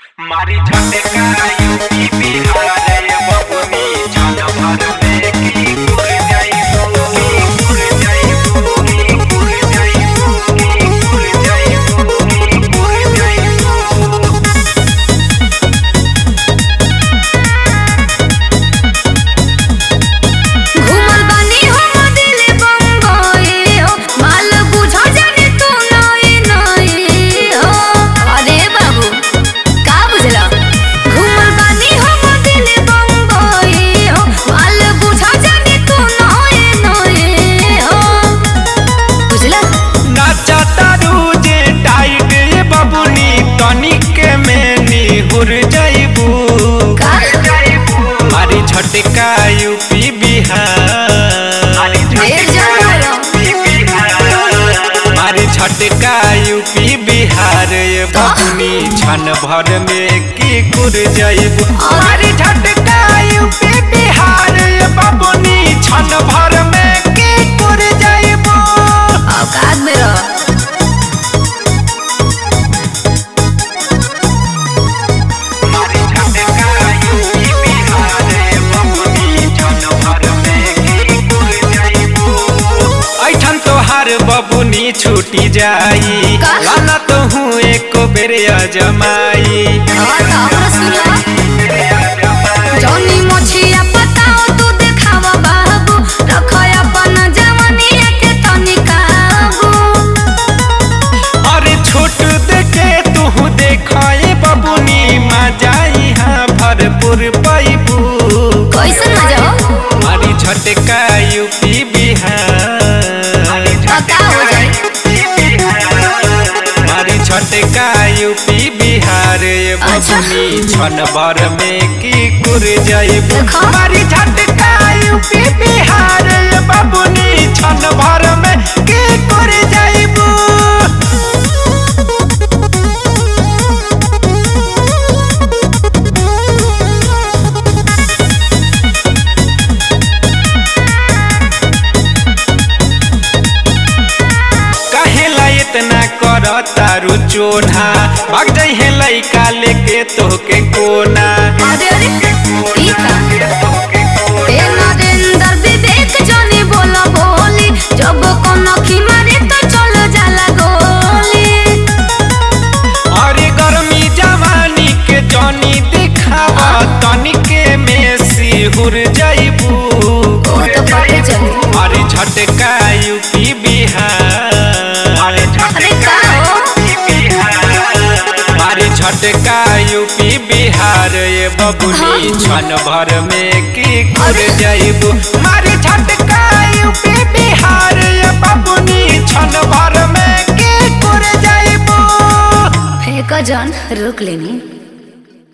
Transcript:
मारी झटका यूपी बिहार रे बबुनी छन भर में की उड़ जाइबू की उड़ जाइबू की उड़ जाइबू की उड़ जाइबू की उड़ जाइबू घूमल बानी हम दिल बम्बई हो माल बुझा जाने तू नई नई हो अरे बाबू का बुझला घूमल बानी हम दिल बम्बई हो माल बुझा जाने तू नई नई हो बुझला नाचता रूजे टाइट ये बबुनी तनिक में निहुर जाइबू का मारी झटका यूपी बिहार ढेर जंगल मारी झटका यूपी बिहार ये बबुनी छन भर में की कुर जाइबू मारी झटका यूपी बिहार ये बबुनी छन भर में की कुर जाइबू औकात में रह मारी झटका यूपी बिहार ये बबुनी छन भर में की कुर जाइबू ऐठन तोहार बबुनी छूटी जाई का? लाना तो हूँ एक बेर अजमाई और का हमरा सुनवा जौनी मोछिया पताओ तू देखावा बाबू रखय अपन जवानिया के तनी काबू अरे छोट देखे तू देखाए बबुनी मजाई हाँ भरपूर पैबू कैसन मजा हो मारी झटका यूपी बिहार पता हो जाई मारी झटका यूपी बिहार ये अच्छा। बबुनी छन भर में की कुर जाइबू देखो। मारी झटका यूपी बिहार ये बबुनी छन भर में की कुर जाइबू कहेला इतना कर तारू चोना भाग जाइ है लइका लेके तोहके कोना अरे अरे ई का ए नरेंद्र विवेक जनी बोला बोली जब कोनो की मारे तो चल जाला गोली अरे गर्मी जवानी के जनी दिखावा तनिके में सिहुर जाइबू ओ तो पते चली अरे झटका यूपी बिहार अरे का हो अरे झटका यूपी बिहार ये बबुनी छन भर में की कर अरे। जाइबू मारे झटका यूपी बिहार ये बबुनी छन भर में की कर जाइबू फेंक जन रुक लेनी